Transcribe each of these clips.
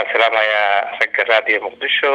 salaamayaa ragga raadiyo muqdisho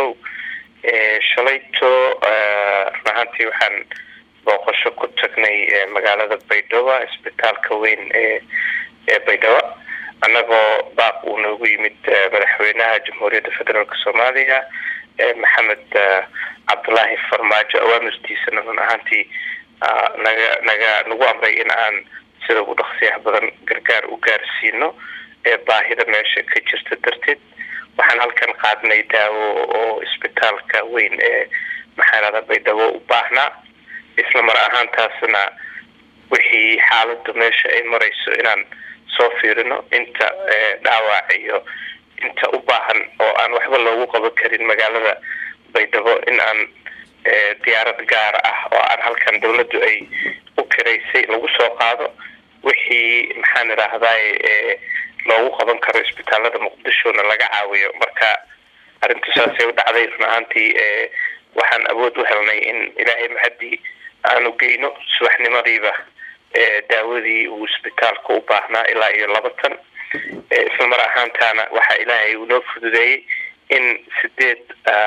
shalayto run ahaantii waxaan booqasho ku tagnay magaalada baydhabo isbitaalka weyn ee ee baydhabo annagoo baaq uu noogu yimid madaxweynaha jamhuuriyadda federaalk soomaaliya maxamed cabdulaahi farmaajo awaamirtiisana run ahaantii naga naga nagu amray in aan sida ugu dhaqsiyaha badan gargaar u gaarsiino ee baahida meesha ka jirta darteed waxaan halkan qaadnay daawo oo isbitaalka weyn ee maxaanada baydhabo u baahnaa isla mar ahaantaasna wixii xaaladu meesha ay marayso inaan soo fiirino inta dhaawac iyo inta u baahan oo aan waxba loogu qaban karin magaalada baydhabo in aan diyaarad gaar ah oo aan halkan dawladdu ay u kiraysay lagu soo qaado wixii maxaan idhaahday loogu qaban karo isbitaalada muqdishona laga caawiyo marka arrintu saasay u dhacday run ahaantii waxaan awood u helnay in ilaahay mahadii aanu geyno subaxnimadiiba daawadii uu isbitaalka u baahnaa ilaa iyo laba tan isla mar ahaantaana waxaa ilaahay uu noo fududeeyey in sideed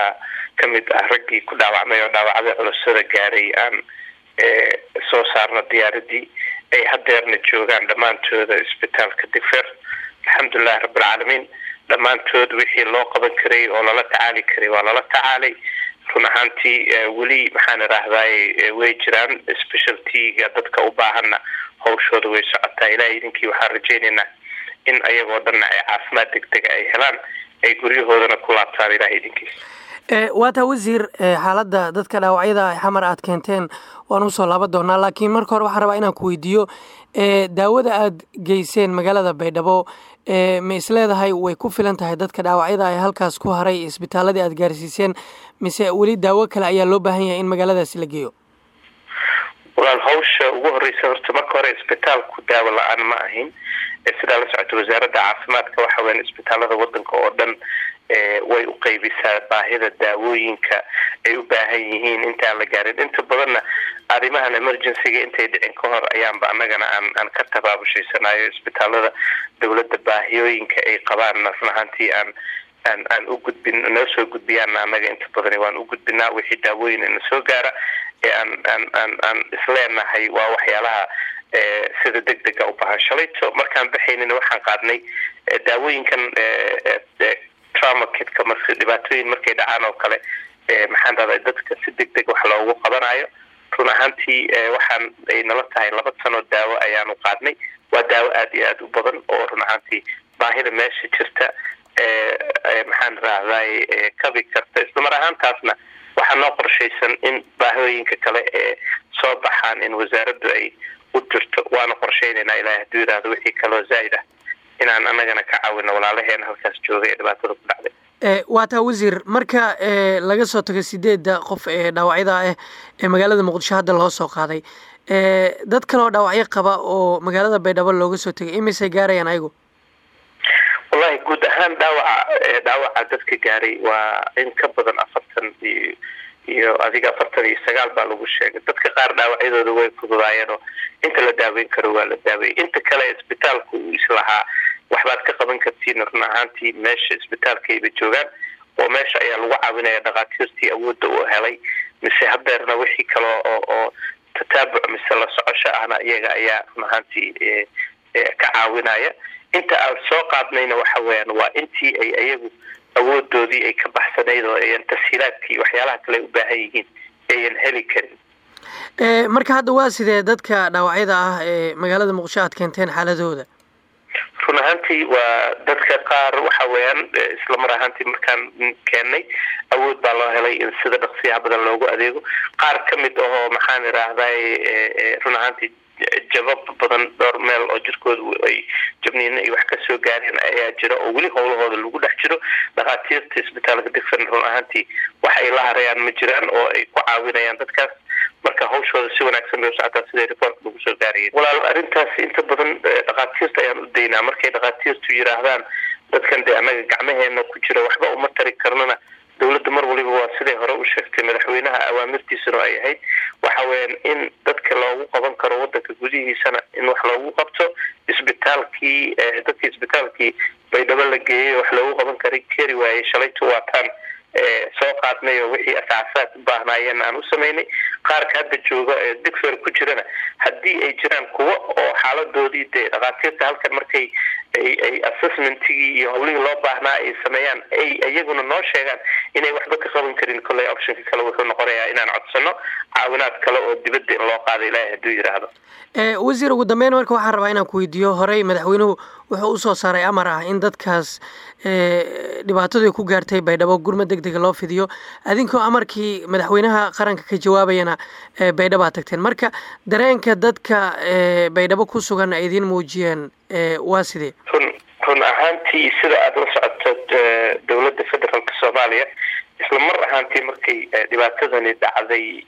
ka mid ah raggii ku dhaawacmay oo dhaawacda culusada gaaray aan soo saarno diyaaradii ay hadeerna joogaan dhammaantooda isbitaalka digfer alxamdulilahi rabbilcaalamiin dhammaantood wixii loo qaban karay oo lala tacaali karay waa lala tacaalay run ahaantii weli maxaan idhaahday way jiraan specialtyga dadka u baahanna hawshooda way socotaa ilahay idinkii waxaan rajaynaynaa in ayagoo dhanna ay caafimaad degdega ay helaan ay guryahoodana ku laabtaan ilahay idinkiis waa taa wasiir xaaladda dadka dhaawacyada xamar aad keenteen waan usoo laaban doonaa laakiin marka hore waxaan rabaa inaan ku weydiiyo daawada aad geyseen magaalada baydhabo ma isleedahay way ku filan tahay dadka dhaawacyada ay halkaas ku haray isbitaaladii aad gaarsiiseen mise weli daawo kale ayaa loo baahan yahay in magaaladaasi la geeyo walaal hawsha ugu horeysa horta marka hore isbitaalku daawo la-aan ma ahin sidaa la socota wasaaradda caafimaadka waxa weyan isbitaalada wadanka oo dhan way u qeybisaa baahida daawooyinka ay u baahan yihiin intaan la gaarin inta badanna arrimahan emergencyga intay dhicin ka hor ayaanba annagana aan aan ka tabaabushaysanaayo isbitaalada dawladda baahiyooyinka ay qabaanna run ahaantii aan aan aan u gudbin noo soo gudbiyaana annaga inta badani waan u gudbinaa wixii daawooyin ina soo gaara ee aan aan aan aan isleenahay waa waxyaalaha sida deg dega u baahan shalayto markaan baxaynina waxaan qaadnay daawooyinkan trauma kitka marka dhibaatooyin markay dhacaan oo kale maxaan dhahday dadka si deg deg wax loogu qabanayo run ahaantii waxaan ay nala tahay laba sanoo daawo ayaanu qaadnay waa daawo aada iyo aada u badan oo run ahaantii baahida meesha jirta maxaan rahday kabi karta isla mar ahaantaasna waxaa noo qorshaysan in baahooyinka kale ee soo baxaan in wasaaraddu ay u jirto waana qorshaynaynaa ilahay hadduu yidhaahdo wixii kaloo zaa'id ah inaan annagana ka caawino walaalaheena halkaas joogay ee dhibaatada ku dhacday waa taa wasiir marka laga soo tago sideedda qof ee dhaawacyada ah ee magaalada muqdisho hadda loo soo qaaday dad kale oo dhaawacyo qaba oo magaalada baydhabo looga soo tegay imisay gaarayaan ayagu wallahi guud ahaan dhaawaca dhaawaca dadka gaaray waa in ka badan afartan iyo iyo adiga afartan iyo sagaal baa lagu sheegay dadka qaar dhaawacyadooda way fududaayeen oo inta la daaweyn karo waa la daaweeyey inta kale isbitaalku uu islahaa waxbaad ka qaban kartiin run ahaantii meesha isbitaalkayba joogaan oo meesha ayaa lagu caawinaya dhakhaatiirtii awoodda uu helay mise hadeerna wixii kale oo oo tataabuc mise la socosho ahna iyaga ayaa run ahaantii ka caawinaya inta aan soo qaadnayna waxa weeyaan waa intii ay ayagu awoodoodii ay ka baxsanayd oo ayan tashiilaadkii waxyaalaha kale u baahan yihiin ayan heli karin marka hadda waa sidee dadka dhaawacyada ah ee magaalada muqdisho aad keenteen xaaladooda run ahaantii waa dadka qaar waxa weeyaan isla mar ahaantii markaan keennay awood baa loo helay in sida dhaqsiyaha badan loogu adeego qaar ka mid ahoo maxaan idhaahday run ahaantii jabab badan dhowr meel oo jirkooda ay jabniina ay wax ka soo gaareen ayaa jira oo weli howlahooda lagu dhex jiro dhakhaatiirta isbitaalka digfen run ahaantii wax ay la harayaan ma jiraan oo ay ku caawinayaan dadkaas marka hawshooda si wanaagsan bay usocotaa siday reportka lagu soo gaarayeen walaal arrintaas inta badan dhakhaatiirta ayaan u daynaa markay dhakhaatiirtu yidhaahdaan dadkan dee annaga gacmaheena ku jira waxba uma tari karnana dowladda mar waliba waa siday hore u sheegtay madaxweynaha awaamirtiisuna ay ahayd waxa weeyaan in dadka loogu qaban karo wadanka gudihiisana in wax loogu qabto isbitaalkii dadkii isbitaalkii baydhabo la geeyey wax loogu qaban kara keri waayey shalaytu waataan soo qaadnay oo wixii asaasaad u baahnaayeen aan u samaynay qaarka hadda jooga ee digfer ku jirana haddii ay jiraan kuwo oo xaaladoodii dee dhakhaatiirta halkan markay ay assessmentigii iyo howlihii loo baahnaa ay sameeyaan ay iyaguna noo sheegaan inay waxba ka qaban karin kolley optionka kale wuxuu noqonayaa inaan codsano caawinaad kale oo dibadda in loo qaado ilaahay hadduu yidhaahdo wasiir ugu dambeyn marka waxaan rabaa inaan ku weydiiyo horey madaxweynuhu wuxuu usoo saaray amar ah in dadkaas dhibaatadu ku gaartay baydhabo gurma deg dega loo fidiyo adinkoo amarkii madaxweynaha qaranka ka jawaabayana baydhabaa tagteen marka dareenka dadka baydhabo ku sugan ay idiin muujiyeen waa sidee run run ahaantii sida aada la socoto dowladda federaalka soomaaliya isla mar ahaantii markay dhibaatadani dhacday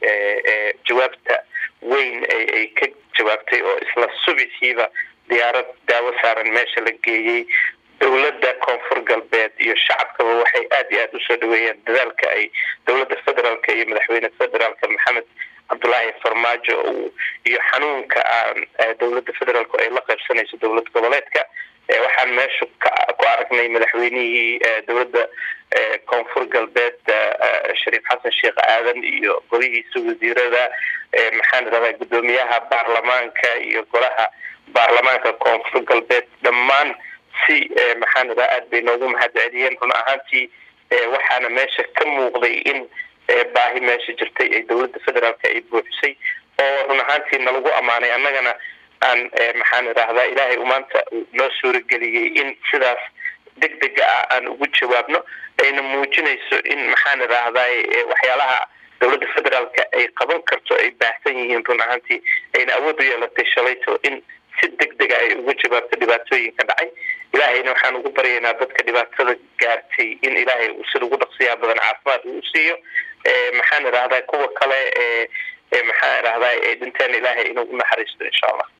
jawaabta weyn ay ka jawaabtay oo isla subixiiba diyaarad daawo saaran meesha la geeyey dowladda koonfur galbeed iyo shacabkaba waxay aada iyo aada usoo dhaweeyeen dadaalka ay dowladda federaalka iyo madaxweyne federaalka maxamed cabdulaahi farmaajo iyo xanuunka aan dowladda federaalku ay la qaybsanayso dowlad goboleedka waxaan meesha ku aragnay madaxweynihii dowladda koonfur galbeed shariif xasan sheekh aadan iyo golihiisa wasiirada maxaan idhahdaa guddoomiyaha baarlamaanka iyo golaha baarlamaanka koonfur galbeed dhammaan si maxaan idhaha aada bay noogu mahad celiyeen run ahaantii waxaana meesha ka muuqday in baahi meesha jirtay ee dowladda federaalka ay buuxisay oo run ahaantii nalagu ammaanay annagana aan maxaan idhaahdaa ilaahay u maanta noo suurageliyey in sidaas deg dega ah aan ugu jawaabno ayna muujinayso in maxaan idhaahdaa waxyaalaha dowladda federaalka ay qaban karto ay baahsan yihiin run ahaantii ayna awood u yeelatay shalayto in si deg dega ay uga jawaabto dhibaatooyinka dhacay ilaahayna waxaan ugu baryaynaa dadka dhibaatada gaartay in ilaahay uu sida ugu dhaqsiyaa badan caafimaad uu siiyo maxaan idhahdaa kuwa kale ee maxaan idhahdaa ee dhinteen ilaahay inuu u naxariisto insha allah